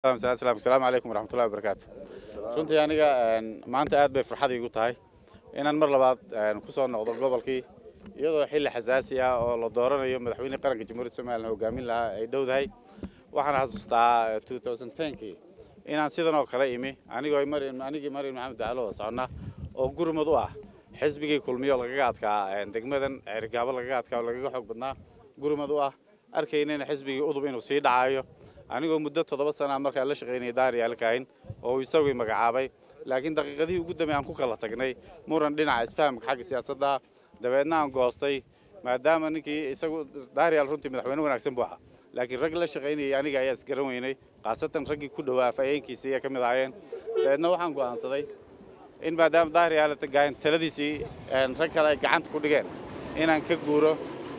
asalaamu calaykum waraxmatullahi wabarakaatu runtii aniga maanta aad bay farxad iigu tahay inaan mar labaad ku soo noqdo gobolkii iyadoo xilli xasaasi ah oo la dooranayo madaxweyne qaranka jamhuuriyadda somalilan hogaamin lahaa ay dhowdahay waxaan xasuustaa kii inaan sidan oo kale imi anigoo anigii maryam maxamed dacalo wada soconna oo gurmud u ah xisbigii kulmiyo lagaga adkaa degmadan ceerigaabo lagaga adkaa oo lagaga xoog badnaa gurmud u ah arkaynayna xisbigii udub inuu sii dhacayo anigoo muddo toddoba sana markaa la shaqaynayay daariyaalkahin oo isagii magacaabay laakiin daqiiqadihii ugu dambe aan ku kala tagnay muran dhinaca isfahamka xagga siyaasadda dabeedna aan goostay maadaama ninkii isagu daariyaal runtii madaxweyne wanaagsan buu ahaa laakiin rag la shaqaynayay aniga ayaa isgaran weynay khaasatan raggii ku dhowaa afhayeenkiisa ayay ka mid ahaayeen dabeedna waxaan go'aansaday in maadaama daariyaal taladiisii rag kale ay gacanta ku dhigeen inaan ka guuro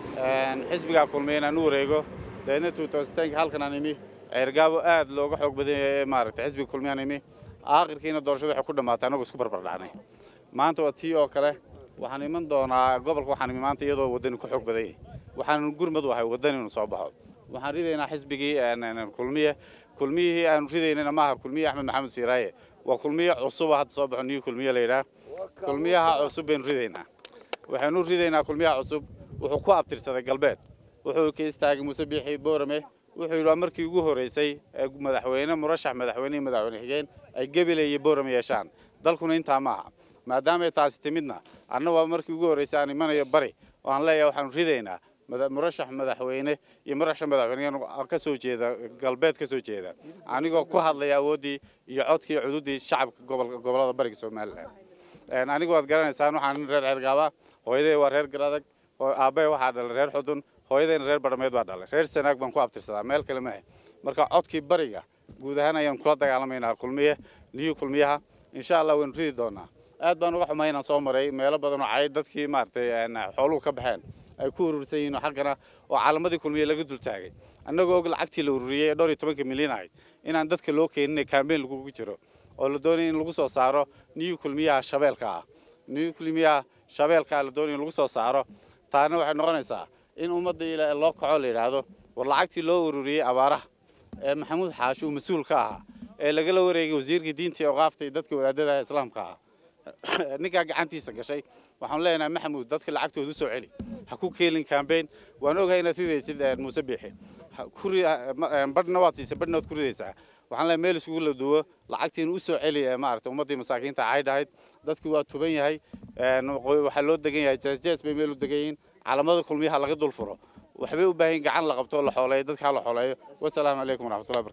xisbigaa kulmay inaan u wareego dabeedna halkan aan imi ceergaabo aad looga xoog badan yahay maaragtay xisbiga kulmiyaan imi aakhirkiina doorashada waxay ku dhammaatay annagoo isku barbardhacnay maanta waa tii oo kale waxaan iman doonaa gobolka waxaan imi maanta iyadoo waddani ku xoog badan yahay waxaan gurmad u ahay waddani inuu soo baxo waxaan ridaynaa xisbigii kulmiye kulmiyihii aanu ridaynana maaha kulmiye axmed maxamed siiraaye waa kulmiye cusuba hadda soo baxo niyu kulmiye la yidhaah kulmiyaha cusub baynu ridaynaa waxaynu ridaynaa kulmiyaha cusub wuxuu ku abtirsaday galbeed wuxuu ka istaagay muuse biixi boorame wuxuu yidhi waa markii ugu horraysay ee madaxweyne murashax madaxweyne iyo madaxweyne xigeen ay gebele iyo boorame yeeshaan dalkuna intaa maaha maadaamay taasi timidna anna waa markii ugu horraysay aan imanayo bari oo aan leeyahay waxaanu ridaynaa murashax madaxweyne iyo murashax madaxweyne ka soo jeeda galbeed ka soo jeeda anigoo ku hadlaya awooddii iyo codkii cududdii shacabka gobollada bariga somalilan anigu waad garanaysaan waxaan nin reer ceergaaba hooyaday waa reer garadag aabbahe waxaa dhalay reer xudun hooyadayna reer badhameed baa dhalay reer sanaag baan ku abtirsadaa meel kale maahe marka codkii bariga guud ahaan ayaan kula dagaalamaynaa kulmiye niyu kulmiyaha insha allah waynu ridi doonaa aad baan uga xumay inaan soo maray meelo badan oo cay dadkii maaragtay xooluhu ka baxeen ay ku urursan yihiin xaggana oo calamadii kulmiye laga dul taagay annagoo og lacagtii la ururiyey ee dhowr iyo tobanka milyan ahayd inaan dadka loo keenin kaambeyn lagugu jiro oo la doonaya in lagu soo saaro niyu kulmiyaha shabeelka ah niyu kulmiyaha shabeelka ah la doonaya in lagu soo saaro taana waxay noqonaysaa in ummadda ila loo kaco la yidhaahdo war lacagtii loo ururiyey abaaraha ee maxamuud xaashi uu mas-uul ka ahaa ee lagala wareegay wasiirkii diinta iyo oqaaftay dadka wadaadada islaamka ah ninkaa gacantiisa gashay waxaan leenahay maxamuud dadka lacagtooda u soo celi ha ku keelin kambeyn waan ogahay inaad ridaysid muuse biixi badhna waad siisay badhna waad ku ridaysaa waxaan leeyahay meel isugu la duwo lacagtiin u soo celi maaragtay ummaddii masaakiinta cayd ahayd dadku waa tuban yahay waxaa loo degan yahay jeesjees bay meel u degan yihiin calamada kulmiyaha laga dul furo waxbay u baahan gacan la qabto oo la xooleeyo dadka ha la xooleeyo wasalaamu calaykum waraxmatullahi